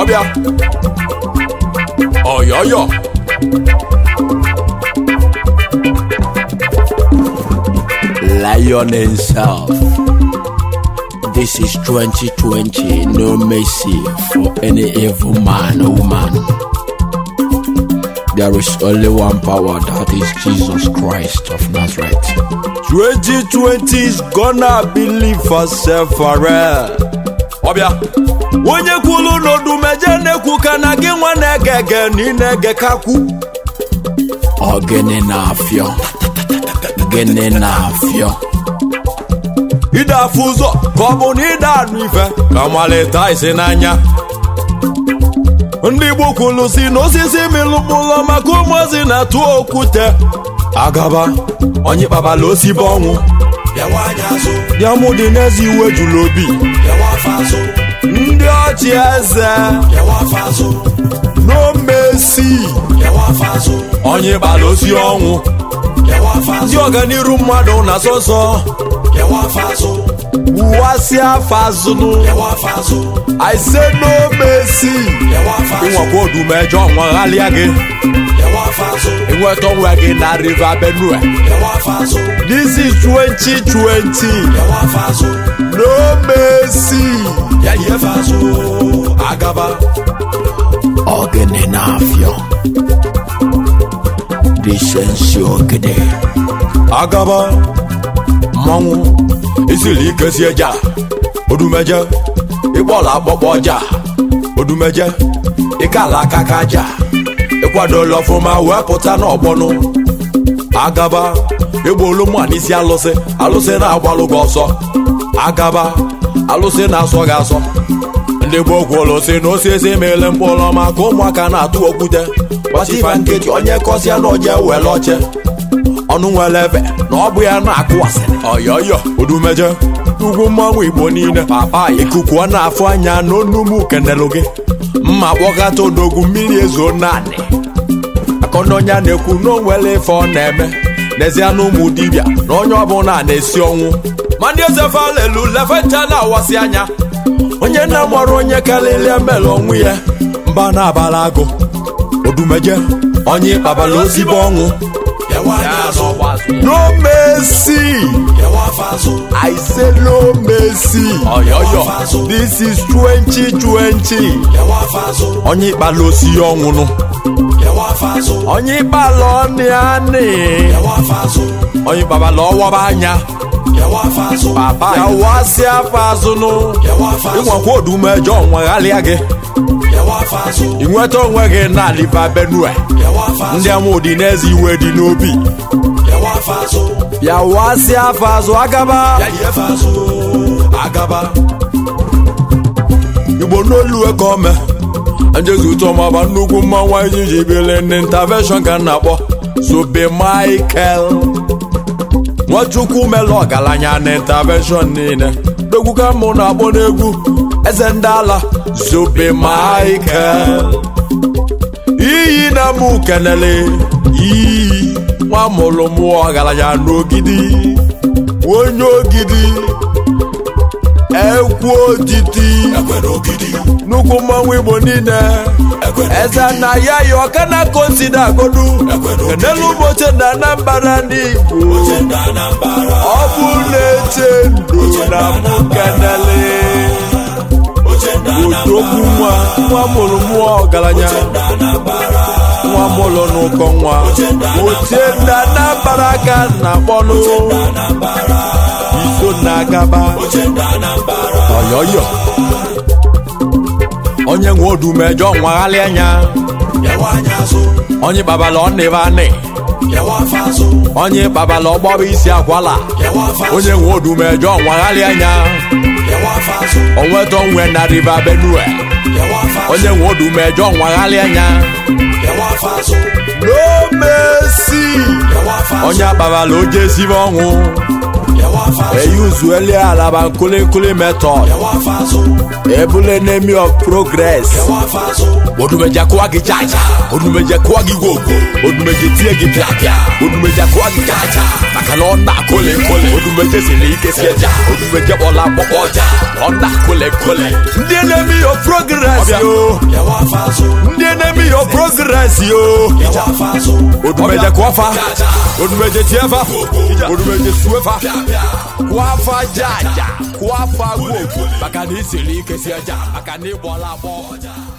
ọbịa ọyọyọ Lion himself. This is 2020, no mercy for any evil man or woman. There is only one power, that is Jesus Christ of Nazareth. 2020 is gonna believe herself for real. ọbịa onye kwulu n'odumeje na-ekwu ka na gị nwa na-ege ege na ị na-ege kakwu Ogene na afio. Gene na afio. ide afụ ụzọ ka ọ bụ na ide anụ ife ka malita isi n'anya ndị Igbo kwulu si na osisi milụkpụlọ maka ụmụozi na-atụ okwute agaba onye kpabala osibe ọnwụ diamụ dị n'eze iwe jụrụ obi ndị ọchị eze n'omesi onye kpala osi ọnwụ ndị ọganiru mmadụ na sọsọ uwasi afazụnụ aise n'omesi ịnwekwa odumejọ nwaghalịa gị ịnweta onwe gị na river benue this is 2020 n'omesi agaba Ogene na afio. Disensi ogede. agaba mmanwụ isiri ike si eja odumeje ịkpọla akpọkpọ ọja odumeje ịkala aka ka aja ịkwadola ọfụma wee pụta n'ọgbọnụ agaba ịgbolu mma n'isi alụsị alụsị na-agbalụ gị ọsọ agaba alụsị na-asọ gị asọ ndị gboo kwuru si na osisi meele mkpụrụ maka ụmụaka na-atụ okwute gbasifa nkịtị onye kọsịa na oje were oche ọnụ nwere ebe na ọ bụ ya na-akụ asịrị ọyọyọ odumeje ugwu mmanwụ igbo niile papa ikuku ọ na-afụ anya n'onumu kenelu gị mma kpọkata odogwu mmiri ezo naanị akọnọnya na-ekwu na o nwere ife ọ na-eme n'ezie na ụmụ dibịa na onye ọbụla na-esi ọnwụ ma ndị eze falelu lefecha na-awasị anya onye nna mụrụ onye karịrị emere ọnwụ ya mba na-abara agụ odumeje onye kpabara ozigbo ọnwụ no mercy i say no mercy ọyọyọ this is 2020 onye ikpala osi ọnwụnụ onye ikpala ọnị anị onye kpabala ọwọba anya papa ya wasị afọ azụnụ ịnwekwa odumejọ nweghalịa gị inweta onwe gị na liva benue ndị amụdị n'eze iwe dị n'obi ya wasị afọ azụ agaba agaba igbo n'olu ka ome njezi ụtọ maba nnukwu mmanwụ anyị ji bili ndị intervention ka m na-akpọ sobe michael nwachukwu mere ọgaranya na intervention niile dogwu ka mụ na-akpọ n'egwu eze ndị ala zobe michael iyi na mụ kenele iyi nwa mụrụ mụọ ọgaranya n'ogidi onye ogidi ekwu otiti nnukwu mmanwụ igbo niile eze na ya yi ọka na konsida agodu kenelu ụbọchị na anambra n'igbo ọ bụ na-eche ndụ na mụ kenele odogwu nwa nwa mụrụ mụọ ọgaranya nwa mụrụ n'ụkọ nwa oche ndị anambra ka na akpọnụ iso na agaba ọyọyọ onye nwe odumejọ nwaghalị anya onye kpabala ọnịba anị onye kpabala ọgbọba isi akwala onye nwe odumejọ nwaghalị anya onweta onwe na riva benue onye nwe odumejọ nwaghalị anya no mercy onye akpabala oje esibe ọnwụ eyuzueli alaba nkulinkuli method ebule enemy of progress odumeje kụwa gị jaja odumeje kụwa gị wogo odumeje tie gị pịapịa odumeje kụwa gị jaja maka na ọ na-akụli nkụli odumeje siri ike si eja odumeje kpọla akpọkpọ ọja na ọ na-akụli nkụli ndị enemy of progress yo ndị enemy of progress yo odumeje kụọfa odumeje tiefa odumeje suefa kụafa jaja kụafa wogo maka na isiri ike si eja maka na ịgbọla akpọ ọja